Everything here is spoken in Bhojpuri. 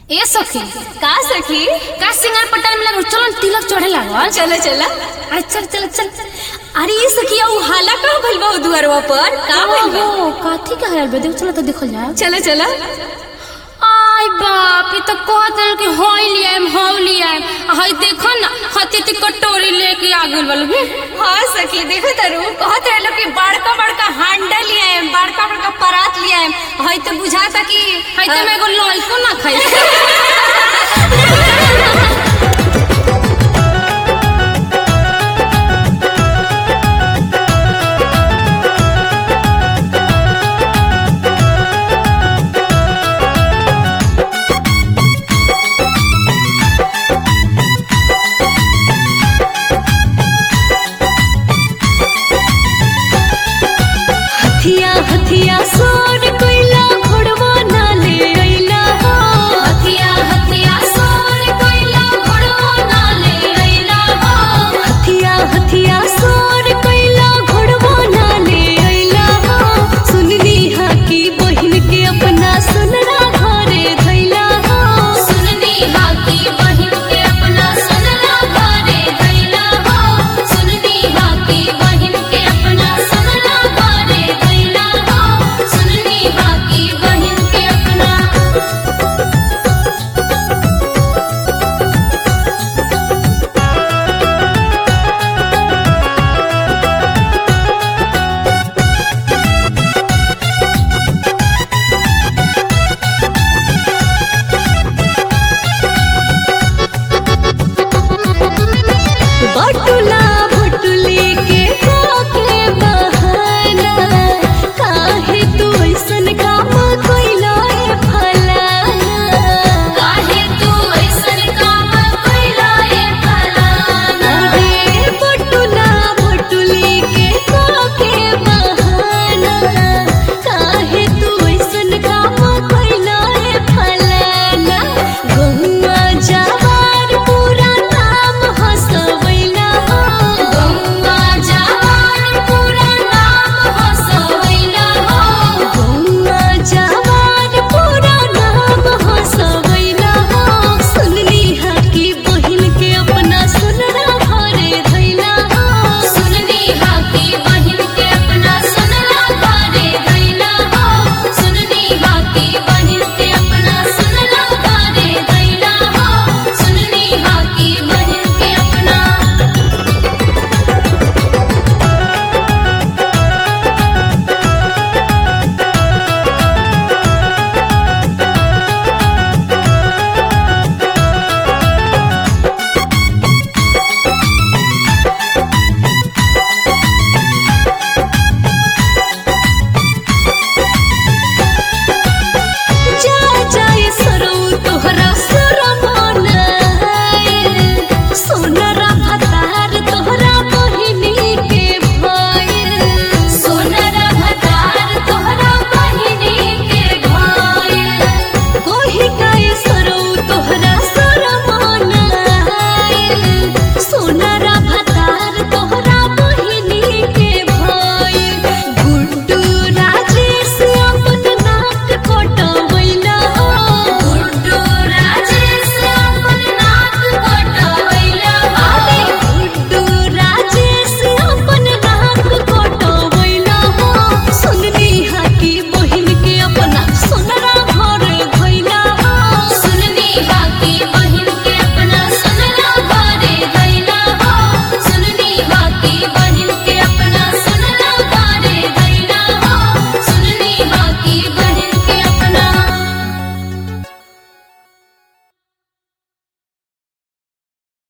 ए सखी का सखी का सिंगार पट्टा में लगो चलो न तिलक चढ़े लागल चल चल अरे चल चल चल अरे ये सखी उ हाला का भइल बा उ दुआरवा पर का भइल बा ओ काथी का हरल बे देख चलो तो देखल जाए चल चल आय बाप ये तो कहत रहे कि होई लिया हम हो लिया हई देखो ना हती ती कटोरी लेके आ गइल बल भी हाँ सखी देखो तारू कहत रहलो कि बड़का बड़का हांडा लिया है बड़का बड़का परात लिया है हई तो बुझाता कि हई तो मैं एगो लइको ना खाई